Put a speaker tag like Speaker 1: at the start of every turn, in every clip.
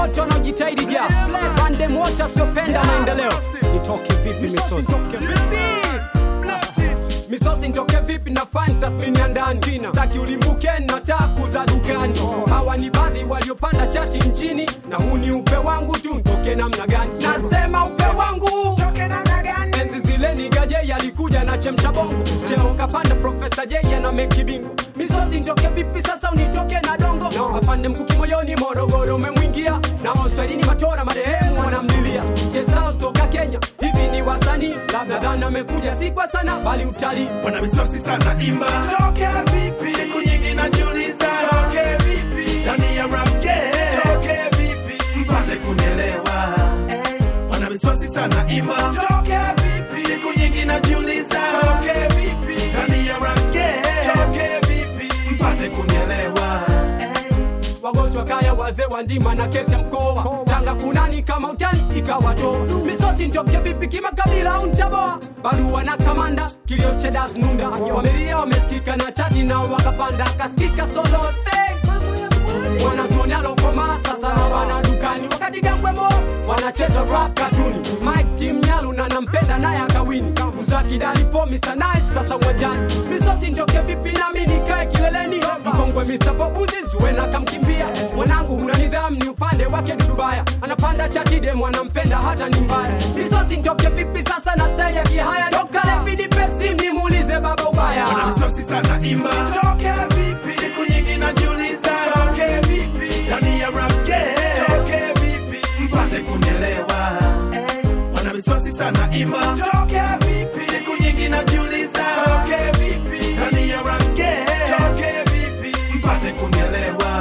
Speaker 1: wote wanaojitahidi ja pande wote wasiopenda maendeleo nitoke vipi misosi misosi nitoke vipi na fani tathmini ya ndani staki ulimbuke na taku za dukani hawa ni baadhi waliopanda chati nchini na huu ni upe wangu tu ntoke namna gani nasema upe wangu enzi zile ni gaje yalikuja na chemsha bongo cheo kapanda profesa jeya na meki bingo misosi nitoke vipi sasa unitoke na dongo afande mkuki moyoni morogoro umemwingia na oswahilini matora marehemu wanamlilia Gesaus toka kenya hivi ni wasanii nadhani amekuja si kwa sana bali utalii
Speaker 2: wana misosi sana imba toke vipi siku nyingi najiuliza toke vipi ndani ya rap game toke vipi mpate kunielewa wana misosi sana imba toke vipi siku nyingi najiuliza toke vipi ndani ya rap game toke vipi mpate kunielewa
Speaker 1: wagosi wa kaya wazee wa ndima na kesi ya mkoa tanga kunani kama utani ikawato misosi ntoke vipi kimakabila au ntaboa barua na kamanda kilio cha das nunda wamelia wamesikika na chati nao wakapanda akasikika solote wanazuoni alokoma sasa na wana dukani wakati gambwemo wanacheza rap katuni mike tim nyalu na nampenda naye akawini mzakidalipo mr nice sasa uwanjani misosi ntoke vipi nami nikae kileleni mkongwe mr bobuzi zuena kamkimbia mwanangu huna nidhamu ni upande wake dudubaya anapanda chatide mwanampenda hata ni mbaya misosi ntoke vipi sasa na style ya kihaya tokalevinipesim nimuulize baba ubaya
Speaker 2: wana misosi sana imba toke vipi siku nyingi najiuliza toke vipi ndani ya rap game toke vipi mpate kunielewa wana misosi sana imba toke vipi siku nyingi najiuliza toke vipi ndani ya rap game toke vipi mpate kunielewa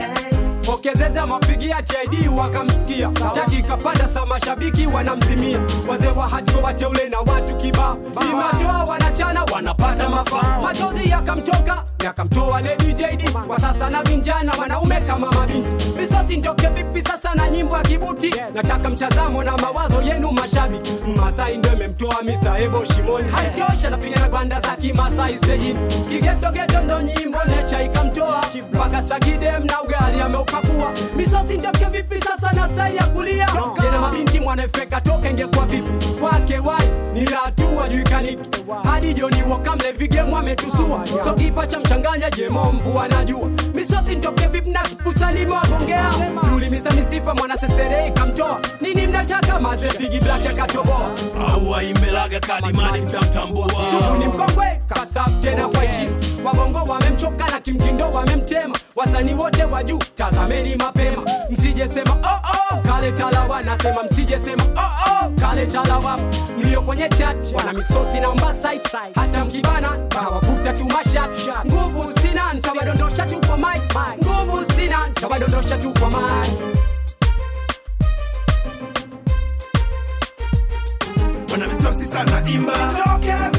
Speaker 1: pokezeza mapigia tid wakamsikia chati ikapanda sa mashabiki wanamzimia wazee wa hajo wateule na watu kibao imatoa wanachana wanapata mafaa machozi yakamtoka yakamtoa lady jd kwa sasa na vinjana wanaume kama mabinti misosi ntoke vipi sasa na nyimbo ya kibuti nataka mtazamo na mawazo yenu mashabiki masai ndo imemtoa mr ebo shimoni haitosha napiga na gwanda za kimasai stejini kigetogeto ndo nyimbo necha ikamtoa mpaka stakidem na ugali ameupakua misosi ndoke vipi sasa na style ya kulia jena mabinti mwanafeka toka ingekuwa vipi kwake wai ni hatua juikaniki hadi joni wakamle vigemu ametusua so kipa cha mchanganya jemo mvua najua misosi ntoke vipi na kipusalimogongea yuli misa misifa mwana sesere ikamtoa nini mnataka maze bigi black akatoboa
Speaker 2: au aimbelaga kalimani mtamtambua
Speaker 1: Sugu ni mkongwe kastaf tena kwa heshima wabongo wamemchoka na kimtindo wamemtema wasanii wote wa juu tazameni mapema msijesema oh, oh, kale talawa nasema msijesema oh, oh, kale talawa mlio kwenye chat wana misosi na mbasai hata mkibana tawavuta tu mashat nguvu sina ntawadondosha tu kwa mic nguvu sina ntawadondosha tu kwa mic
Speaker 2: wana misosi sana imba toke